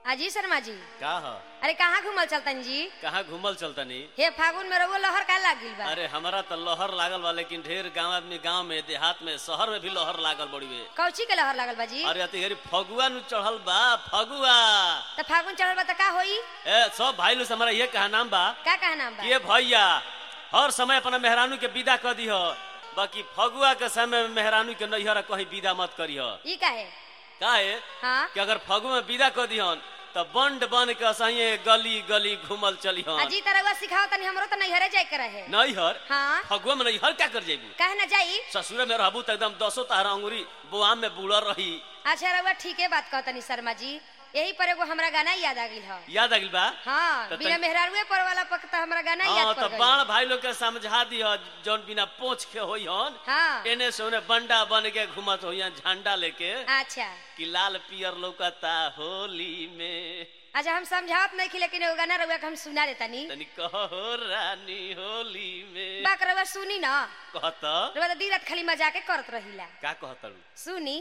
अजी शर्मा जी का ह अरे कहाँ घूमल चलतन जी कहाँ घूमल चलतनी हे फागुन में रउआ लहर का लागिल बा अरे हमारा तो लहर लागल बा लेकिन ढेर गांव आदमी गांव में देहात में शहर में भी लहर लागल बड़ी बे कौची के लहर लागल बा जी अरे अतिहरी फगुआ नु चढ़ल बा फगुआ तो फागुन चढ़ल बा त का होई ए सब भाई लोग से हमारा ये कहा नाम बा का कहा नाम बा ये भैया हर समय अपना मेहरानू के विदा कर दिह बाकी फगुआ के समय में मेहरानू के नैहर कहीं विदा मत करिह ई काहे काहे हाँ कि अगर फगुआ में विदा कर दिहन तो बंड बन के असहिए गली गली घूमल चलिहन अजी तरह सिखाओ तनी हमरो त नैहरे जाए के रहे नैहर हाँ फगुआ में नैहर क्या कर जेबू काहे ना जाई ससुरे में रहबू तो एकदम दसो तारा अंगुरी बुआम में बुलर रही अच्छा रउआ ठीके बात कहतनी शर्मा जी यही पर एगो हमरा गाना याद आ गइल ह याद आ गइल बा हाँ तो बिना तन- मेहरारुए पर वाला पक त हमरा गाना हाँ याद तो पड़ बाण गइल भाई लोग के समझा दिह जौन बिना पोछ के होई हन हाँ एने से ओने बंडा बन के घुमत होई झंडा लेके अच्छा कि लाल पियर लौकता होली में अच्छा हम समझावत नहीं लेकिन एगो गाना रउआ के हम सुना देतनी तनी कहो रानी होली में बाक रउआ सुनी ना कहत रउआ त दिन रात खाली मजाके करत रहिला का कहतरू सुनी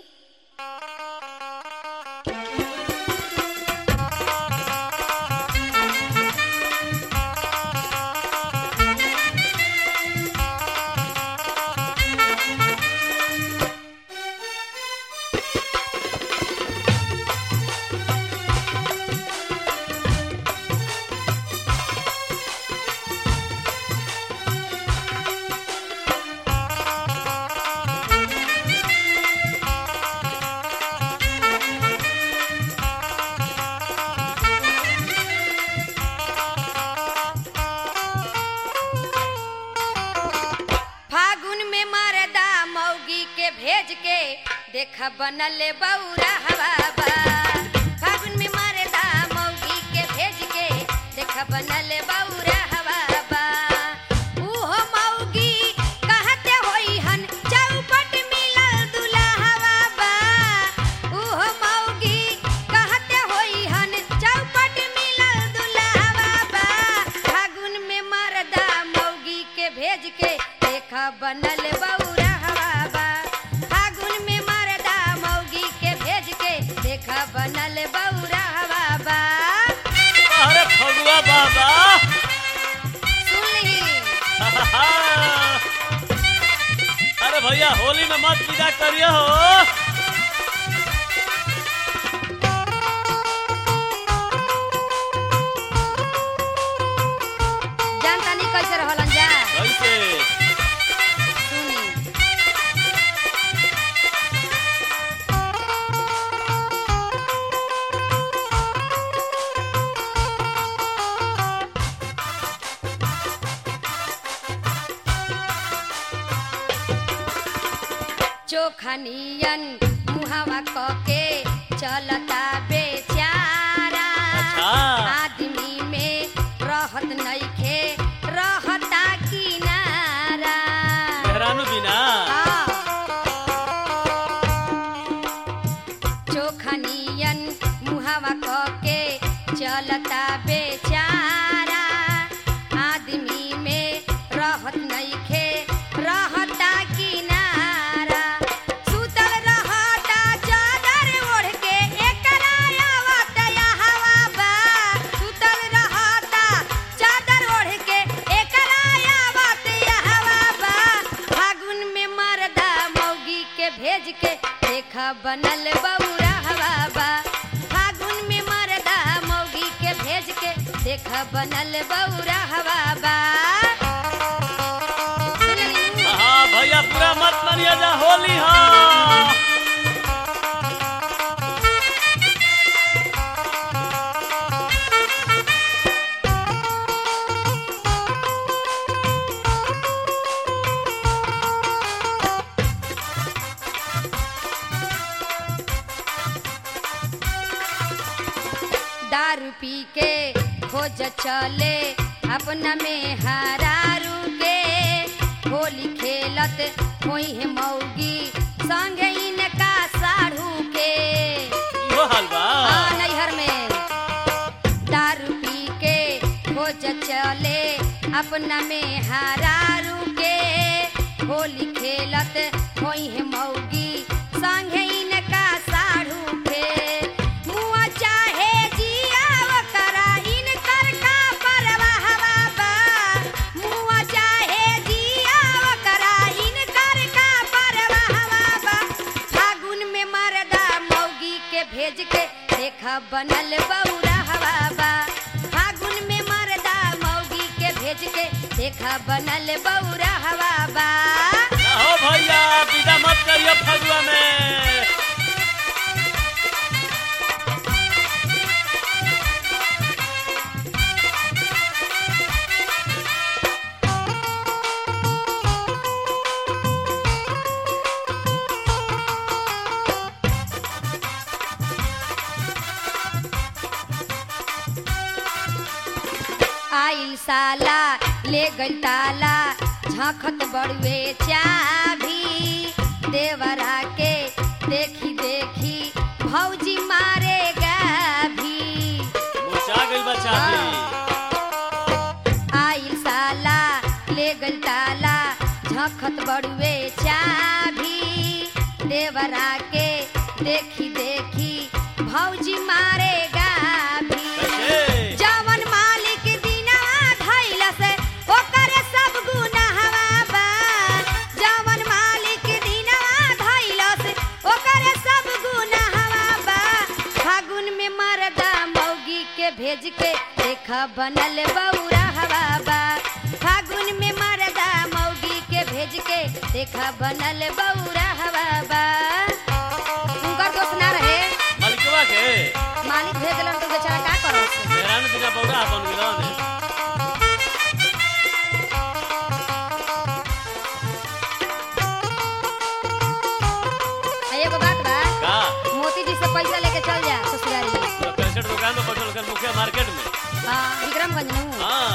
फागुन में मरदा मौगी के भेज के देख बनल बौरा हवा बा फागुन में मरदा मौगी के भेज के देख बनल बौरा हवा बा उहो मौगी कहते होई हन चौपट मिलल दुल्हवा बा उहो मौगी कहते होई हन चौपट मिलल दुल्हवा बा फागुन में मरदा मौगी के भेज के देख बनल बौरा हवा बा फागुन में मरदा मौगी के भेज के देख बनल बौरा हवा बा अरे फगुआ बाबा सुन ली अरे भैया होली में मत विदा करिए हो जानता नहीं कैसे रहलन जा कैसे सुनी चोखनियन मुहवा कके चलता बेचारा अच्छा। आदमी में रहत नइखे रहता किनारा मेहरानू बिना हाँ। चोखनियन मुहवा कके चलता बेचारा आदमी में रहत नइखे रहता किनारा सुतल रहता चादर ओढ़ के एकरा आवत हवा बा सुतल रहता चादर ओढ़ के एकरा आवत हवा बा फागुन में मरदा मौगी के भेज के देख बनल बौरा हवा बा फागुन में मरदा मौगी के भेज के देख बनल बौरा हवा बा सुनली? हाँ भैया पूरा मत मानिए जा होली हाँ दारू पी के खोज चले अपना में हरारू के होली खेलत होई है मौगी संगे इनका साढ़ू के इहो हाल बा हाँ, नैहर में दारू पी के खोज चले अपना में हरारू के होली खेलत होई है मौगी संगे इनका साढ़ू के मुआ चाहे जी देखा बनल बौरा हवा बा फागुन में मरदा मौगी के भेज के देखा बनल बौरा हवा बा ना हो भैया विदा मत करियो फगुआ में आइल साला ले गइल ताला झखत बड़ुए चाभी देवरा के देखी देखी भौजी मारेगा भी मुरझा गइल बच्चा भी आइल साला ले गइल ताला झखत बड़ुए चाभी देवरा के देखी देखी भौजी मारेगा भी कैसे जवन मालिक दिनवा धइल से ओकर सब गुनाहवा बा जवन मालिक दिनवा धइल से ओकर सब गुनाहवा बा फागुन में मरदा मौगी के भेज के देखा बनल बौरा हवा बा फागुन में मरदा मौगी के भेज के देखा बनल बौरा हवा बा उनकर दोस्त ना रहे मालिकवा के मालिक भेज दिलन तो बेचारा का करत मेहरानू बिना बौरा बन गेलन आ एगो बात बा का मोती जी से पैसा लेके चल जा ससुरारी तो कैसेट दुकान में बैठल कर मुखिया मार्केट में हाँ विक्रमगंज में हाँ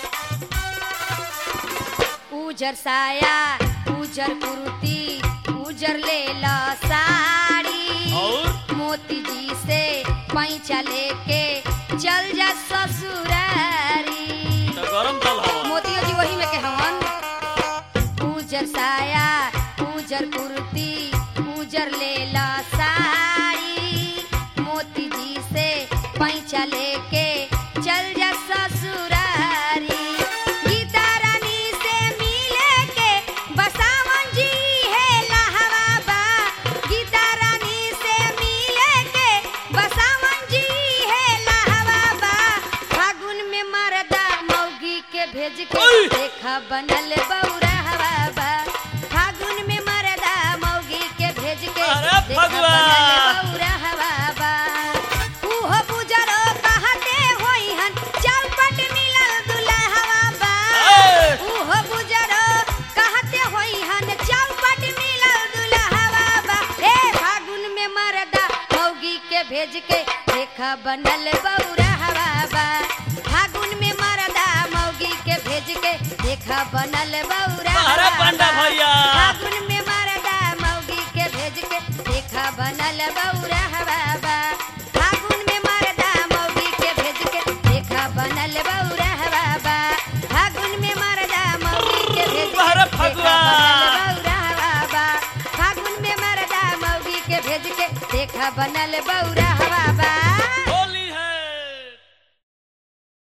उजर साया उजर कुर्ती उजर ले ला साड़ी और? मोती जी से पैसा लेके चल जा ससुरारी तो गरम तल हवा मोतियो जी वही में के हवन उजर साया उजर कुर्ती उजर लेला साड़ी मोती जी से पैसा लेके चल जा ससुरारी गीता रानी से मिले के बसावन जी है लहवा बा गीता रानी से मिले के बसावन जी है लहवा बा फागुन में मरदा मौगी के भेज के ओए! देखा बनल बौरा हवा बा फागुन में मरदा मौगी के भेज के अरे देखा भगवा! बनल बौरा हवा बा उहो बुजरो कहते होई हन चौपट मिलल दुल्हवा बा ए! उहो बुजरो कहते होई हन चौपट मिलल दुल्हवा बा ए फागुन में मरदा मौगी के भेज के देखा बनल बौरा हवा बा फागुन में मरदा मौगी के भेज के देखा बनल बौरा अरे हवा पंडा बा। भैया। फागुन में मरदा मौगी के भेज के देखा बनल बौरा हवा बा फागुन में मरदा मौगी के भेज के देखा बनल बौरा हवा बा फागुन में मरदा मौगी के भेज के अरे देखा फगुआ। बनल बौरा हवा बा फागुन में मरदा मौगी के भेज के देखा बनल बौरा हवा बा